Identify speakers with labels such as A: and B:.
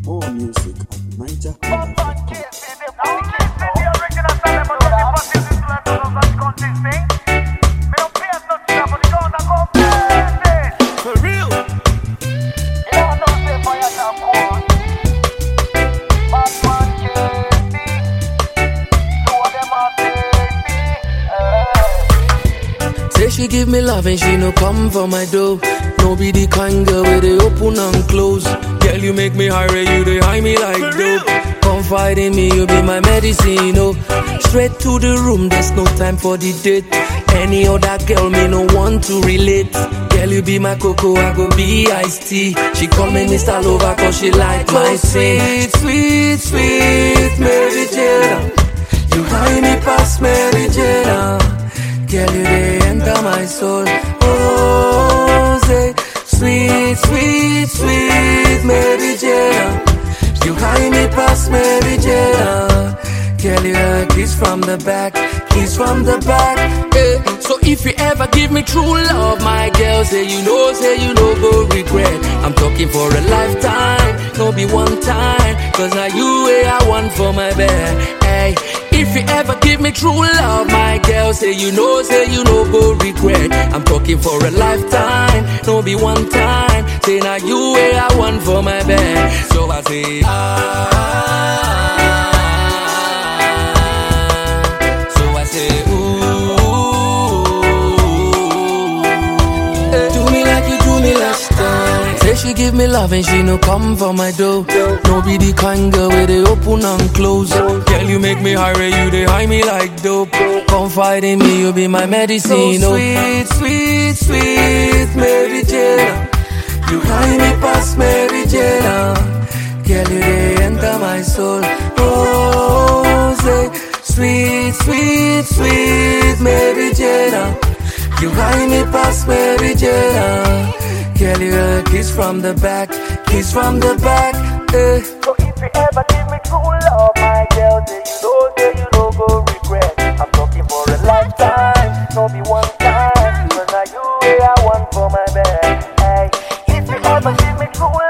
A: More music at Niger.
B: For real.
C: Say she give me love and she no come for my dough. No be the kind girl where they open and close. Girl, you make me high, you they high me like dope. Confide in me, you be my medicine, oh. Straight to the room, there's no time for the date. Any other girl, me no want to relate. Girl, you be my cocoa, I go be iced tea. She come and install over cause she like my sweet, sweet, sweet Mary Jane. You high me past Mary Jane. Girl, you they enter my soul. Oh, say, sweet, sweet, sweet Mary Jane. You high me past Mary Jane. Girl, you a kiss from the back, kiss from the back. Eh. So if you ever give me true love, my girl, say you know, say you know, go regret. I'm talking for a lifetime, no be one time. Cause now you way I want for my bed. Hey, if you ever give me true love, my girl, say you know, say you know, go regret. I'm talking for a lifetime, no be one time. Say now you way I want for my bed. So I say, ah. So I say, ooh. Do me like you do me last time. Say she give me love and she no come for my dough. No be the kind girl where they open and close. Girl, you make me high, you they high me like dope. Confide in me, you be my medicine. Oh, sweet, sweet, sweet Mary Jane. You high me past Mary Jane. Girl, you they enter my soul. Oh, say, sweet, sweet, sweet Mary Jane. You high me past Mary Jane. Girl, you a kiss from the back, kiss from the back. Eh.
B: So if you ever give me true love, my girl, say you know, say you know, go regret. I'm talking for a lifetime, no be one